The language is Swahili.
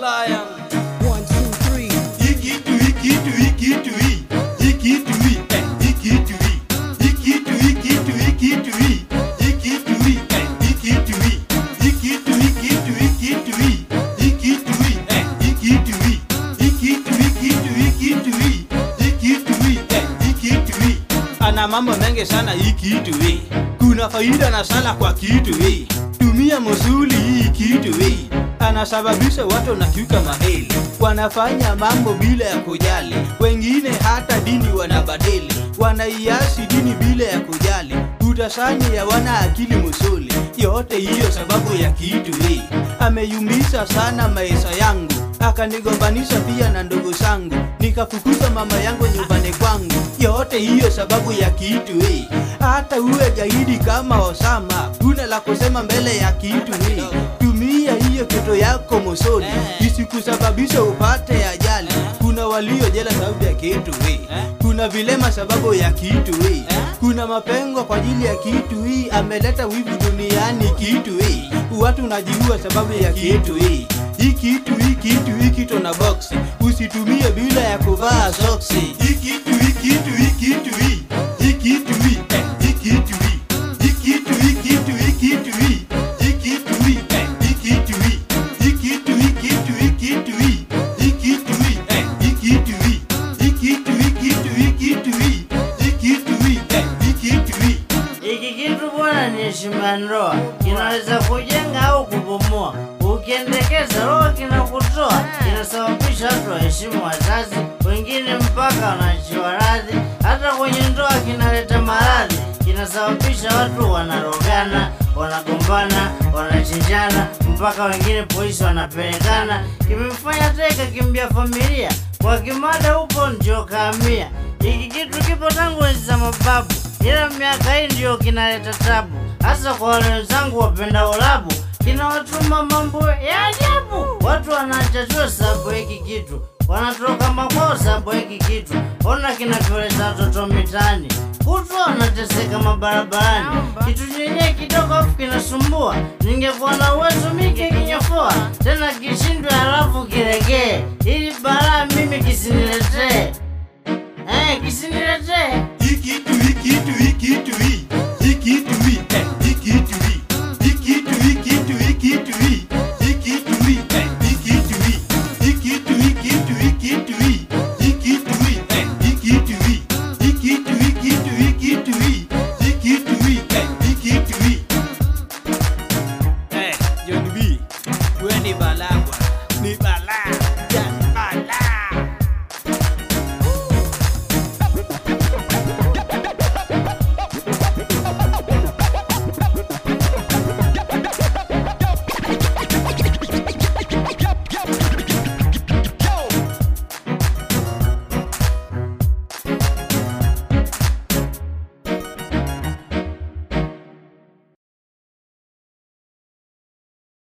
lion. One, two, three. Ikitu, ikitu, ikitu, i. Ikitu, i, eh, ikitu, i. Ikitu, ikitu, ikitu, i. Ikitu, i, eh, ikitu, i. Ikitu, ikitu, ikitu, i. Ikitu, i, eh, ikitu, i. Ikitu, ikitu, ikitu, i. Ikitu, i, eh, ikitu, i. Ana mambo mengi sana hii kitu hii. Kuna faida na sala kwa kitu hii. Tumia musuli hii kitu hii. Anasababisha watu na kiuka maheli, wanafanya mambo bila ya kujali. Wengine hata dini wanabadili, wanaiasi dini bila ya kujali. Utasanyi ya wana akili musuli, yote hiyo sababu ya kitu hii. Ameyumbisha sana maisha yangu, akanigombanisha pia na ndugu zangu, nikafukuza mama yangu nyumbani kwangu. Yote hiyo sababu ya kitu hii. Hata uwe gaidi kama Osama, huna la kusema mbele ya kitu hii. Tumia hiyo kitu yako mosoni, isikusababisha upate ajali. Kuna walio jela sababu ya kitu hii, kuna vilema sababu ya kitu hii, kuna mapengo kwa ajili ya kitu hii. Ameleta wivu duniani kitu hii, watu najiua sababu ya kitu hii. Hii kitu hii kitu hii kitu na boksi, usitumie bila ya kuvaa soksi. Ikitu, ikitu, ikitu, i. Ikitu, i, eh, ikitu, i. Ikitu, ikitu, ikitu, i. Ikitu, i, eh, ikitu, i. Ikitu, ikitu, ikitu, i. Ikitu, i, eh, ikitu, i. Ikitu, ikitu, ikitu, i. Ikitu, i, eh, ikitu, i. Hiki kitu bwana ni heshima ya ndoa, kinaweza kujenga au kubomoa. Ukiendekeza roho kinakutoa, kinasababisha watu waheshimu wazazi, wengine mpaka wanaachiwa radhi. Hata kwenye ndoa kinaleta maradhi, kinasababisha watu wanarogana, wanagombana, wanachinjana, mpaka wengine polisi wanapelekana. Kimemfanya teka kimbia familia, kwa kimada upo ndio kaamia. Hiki kitu kipo tangu enzi za mababu, ila miaka hii ndio kinaleta tabu, hasa kwa wale wenzangu wapenda ulabu. Kinawatuma mambo ya ajabu, watu wanachachua sababu ya hiki kitu, wanatoka makwao sababu ya hiki kitu. Ona kinavyoleta watoto mitaani, kutwa wanateseka mabarabarani. Kitu chenyewe kidogo afu kinasumbua, ningekuwa na uwezo mike kinyofoa tena kishindwe halafu kiregee, ili balaa mimi kisiniletee, eh, kisiniletee Ikitu, ikitu, ikitu,